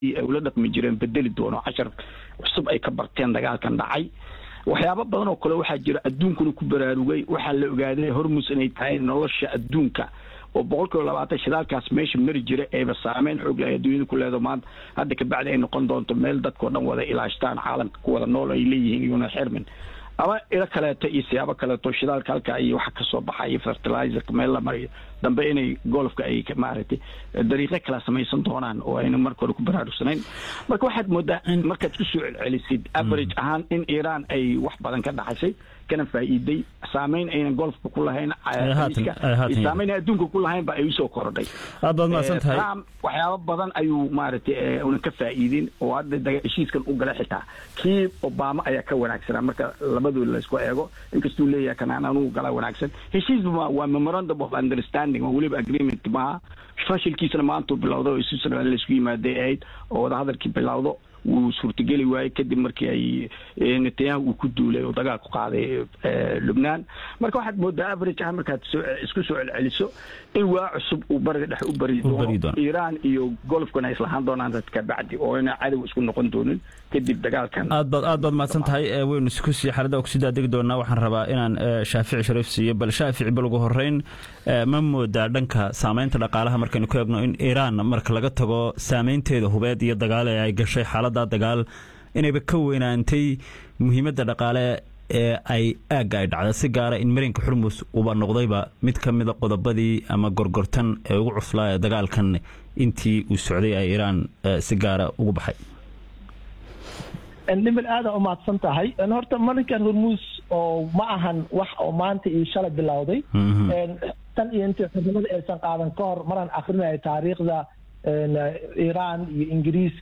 ay ula dhaqmi jireen bedeli doono cashar cusub ay ka barteen dagaalkan dhacay waxyaabo badan oo kale waxaa jira adduunkuna ku baraarugay waxaa la ogaaday hormus inay tahay nolosha adduunka oo boqol kiiba labaatan shidaalkaas meesha mari jira eeba saameyn xoog leh adduunyada ku leedo maanta hadda kabacdi ay noqon doonto meel dadkao dhan wada ilaashtaan caalamka ku wada nool ay leeyihiin iyuna xirmin ama ilo kaleeto iyo siyaabo kaleeto shidaalka halka iyo waxa kasoo baxaya fertilizerka meel la mariyo dambe inay golfka ay maaragtay dariiqo kala samaysan doonaan oo ayna marka hore ku baraarugsanayn marka waxaad moodaa markaad ku soo celcelisid average ahaan in iiraan ay wax badan ka dhaxashay kana faa'iiday saameyn aynan golfka ku lahayn saameyn adduunka ku lahayn ba ay usoo korodhay aad baad mahadsan tahay trump waxyaabo badan ayuu maaragtay una ka faa'iidin oo hadda heshiiskan u galay xitaa kii obama ayaa ka wanaagsanaa marka labadooda laysku eego inkastuu leeyahay kanaan anugu gala wanaagsan heshiis waa memorandum of understanding oo weliba agreement maaha fashilkiisana maantuu bilowday oo switzerland laysku yimaaday ahayd oo wadahadalkii bilowdo wuu suurtageli waayey kadib markii ay netanyahu uu ku duulay oo dagaal ku qaaday lubnaan marka waxaad moodaa average ah markaad isku soo celceliso in waa cusub uu bariga dhexe u bari doono iiraan iyo golfkana ay islahaan doonaan dadka bacdi oo ina cadow isku noqon doonin kadib dagaalkan aad baad aad baad mahadsan tahay waynu isku sii xaalada kusii daadegi doonaa waxaan rabaa inaan shaafici shariif siiyo bal shaafici bal ugu horeyn ma moodaa dhanka saameynta dhaqaalaha markaynu ku eegno in iiraan marka laga tago saameynteeda hubeed iyo dagaal ee ay gashay xaalada dagaal inayba ka weynaantay muhiimadda dhaqaale ee ay aagga ay dhacda si gaara in marinka xurmus uba noqdayba mid ka mida qodobadii ama gorgortan ee ugu cuslaa ee dagaalkan intii uu socday ay iiraan si gaara ugu baxay nimal aada umahadsan tahay horta marinkan hormuus oo ma ahan wax oo maanta iyo shalay bilowday tan iyo intii xurnimada aysan qaadan ka hor maraan akrinaya taariikhda iiraan iyo ingiriis